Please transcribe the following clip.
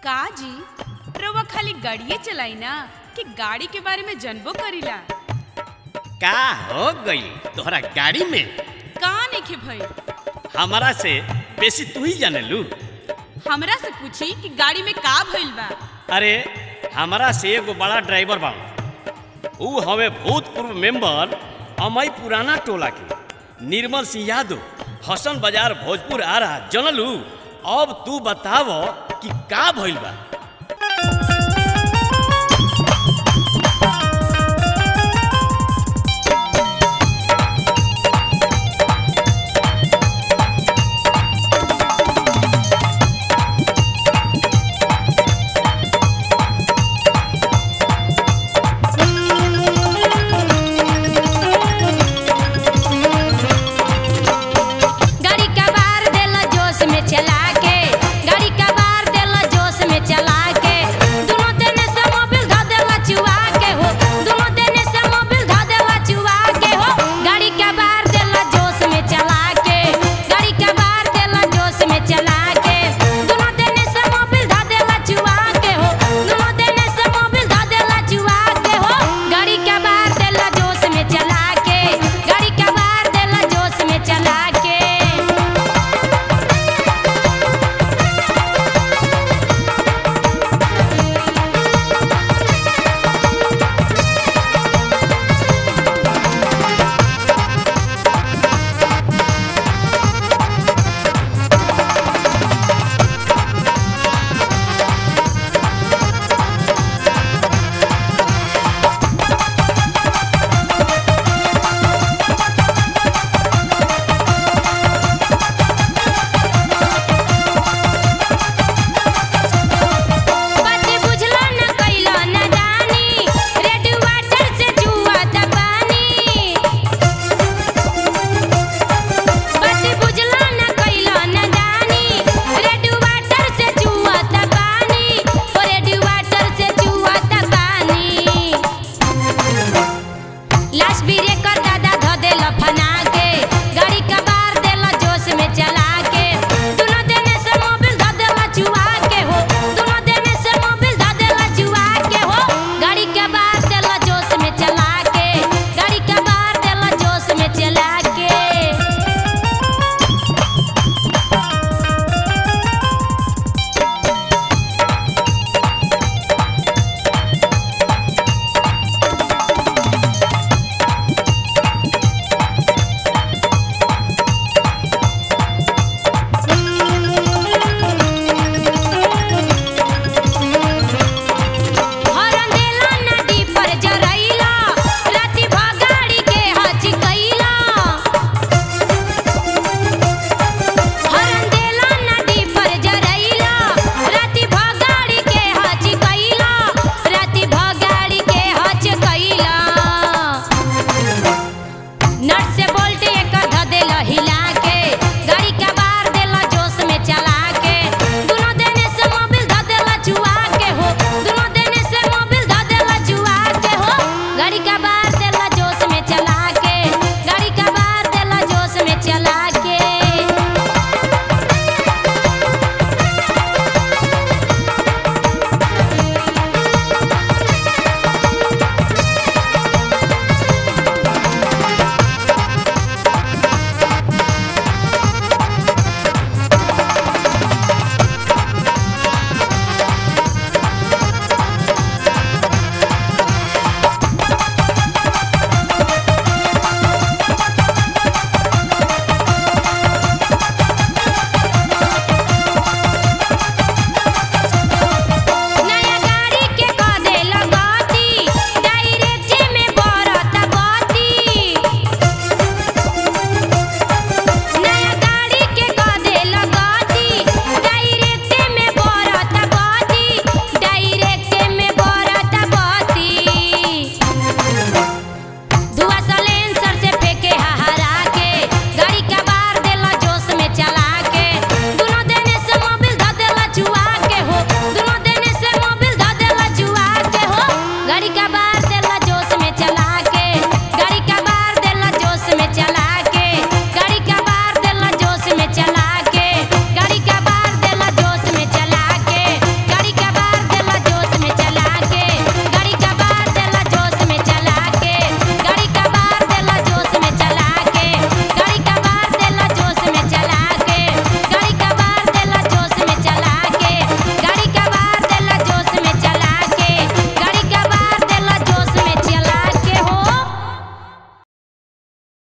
का जी रउआ खाली गाड़िए चलाई ना कि गाड़ी के बारे में जानबो करीला का हो गई तोहरा गाड़ी में का नइखे भई हमारा से बेसी तू ही जाने लू हमरा से पूछी कि गाड़ी में का भइल बा अरे हमारा से एगो बड़ा ड्राइवर बा ऊ हमें भूतपूर्व मेंबर अमई पुराना टोला के निर्मल सिंह यादव हसन बाजार भोजपुर आ रहा जनलू अब तू बताव कि का भइल बा